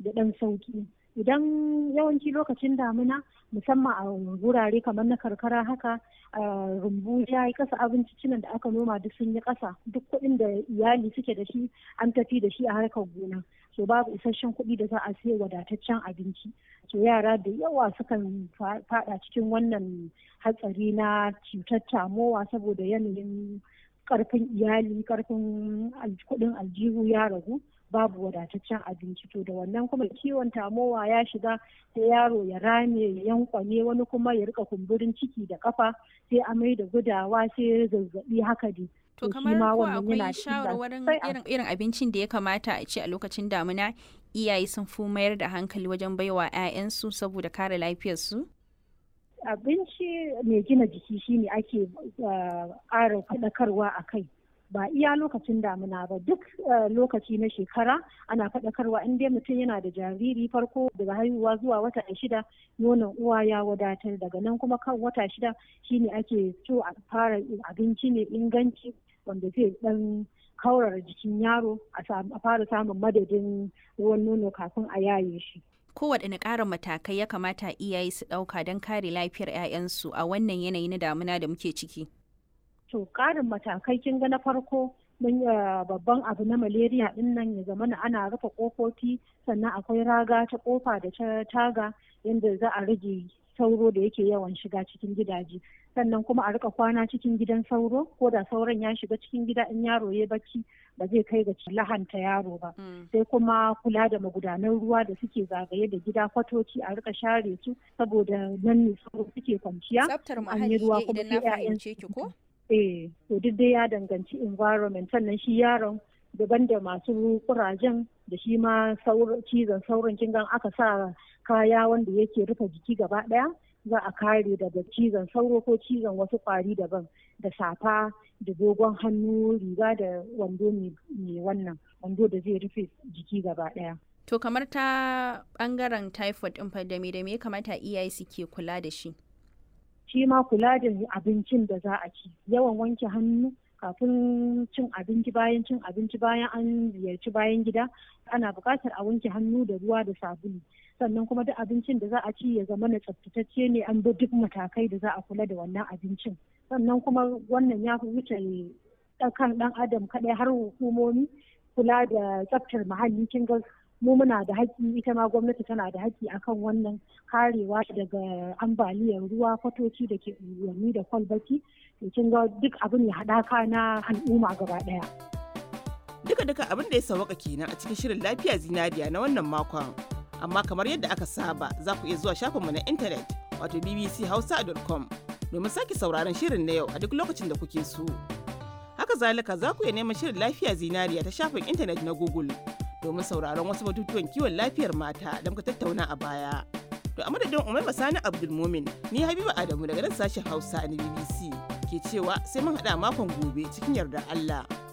da ɗan sauki idan yawanci lokacin damina musamman a wurare kamar na karkara haka rumbu ya yi kasa abincicinan da aka noma duk sun yi kasa duk kuɗin da iyali suke da shi an tafi da shi a harkar gona so babu isasshen kuɗi da za a siya wadataccen abinci so yara da yawa sukan fada cikin wannan hatsari na cutar tamowa saboda yanayin karfin iyali karfin kuɗin aljihu ya ragu babu wadataccen abinci to da wannan kuma ciwon tamowa ya shiga sai yaro ya rame ya yankwane wani kuma ya rika kumburin ciki da kafa sai amai da gudawa sai zazzabi haka dai to kamar ko akwai shawarwarin irin irin abincin da ya kamata a ci a lokacin damina iyaye sun fi mayar da hankali wajen baiwa 'ya'yansu saboda kare lafiyarsu abinci mai gina jiki shine ake ƙara faɗakarwa a kai ba iya lokacin damina ba duk lokaci na shekara ana faɗakarwa in dai mutum yana da jariri farko daga haihuwa zuwa wata shida nonon uwa ya wadatar daga nan kuma kan wata shida shine ake so a fara abinci mai inganci wanda zai dan kaurara jikin yaro a fara samun madadin ruwan nono kafin a yaye shi kowaɗanne ƙarin matakai ya kamata iyaye su ɗauka don kare lafiyar 'ya'yansu a wannan yanayi na damina da muke ciki to ƙarin matakai kin ga na farko mun babban abu na malaria din nan ya zama ana rufe kofofi sannan akwai raga ta kofa da ta taga yadda za a rage sauro da yake yawan shiga cikin gidaje sannan kuma a rika kwana cikin gidan sauro ko da sauran ya shiga cikin gida in yaro ya bacci ba zai kai ga lahanta yaro ba sai kuma kula da magudanan ruwa da suke zagaye da gida kwatoci a rika share su saboda nan ne sauro suke kwanciya tsaftar muhalli idan na fahimce ki ko eh to duk dai ya danganci environment sannan shi yaron daban da masu kurajen da shi ma cizon sauran kin aka sa kaya wanda yake rufe jiki gaba daya za a kare daga cizon sauro ko cizon wasu kwari daban da safa da dogon hannu riga da wando mai wannan wando da zai rufe jiki gaba daya to kamar ta bangaren typhoid din fa da me da me kamata iyaye suke kula da shi shi ma kula da abincin da za a ci yawan wanke hannu kafin cin abinci bayan cin abinci bayan an ziyarci bayan gida ana buƙatar a wanke hannu da ruwa da sabulu sannan kuma duk abincin da za a ci ya zama na tsaftatacce ne an bi duk matakai da za a kula da wannan abincin sannan kuma wannan ya fi wuce kan ɗan adam kaɗai har hukumomi kula da tsaftar muhalli kin ga mu muna da haƙƙi ita ma gwamnati tana da haƙƙi akan wannan karewa daga ambaliyar ruwa kwatoci da ke unguwanni da kwalbati to kin ga duk abin ya haɗaka na al'umma gaba ɗaya. Duka duka abin da ya sawaka kenan a cikin shirin lafiya zinariya na wannan makon. Amma kamar yadda aka saba za ku iya zuwa shafinmu na intanet wato bbchausa.com domin sake sauraron shirin na yau a duk lokacin da kuke so. Haka zalika za ku iya neman shirin lafiya zinariya ta shafin intanet na Google. domin sauraron wasu batutuwan kiwon lafiyar mata da muka tattauna a baya. To a madadin Umar Sani Abdulmumin ni Habiba Adamu daga nan sashen Hausa na BBC ke cewa sai mun haɗa makon gobe cikin yardar Allah.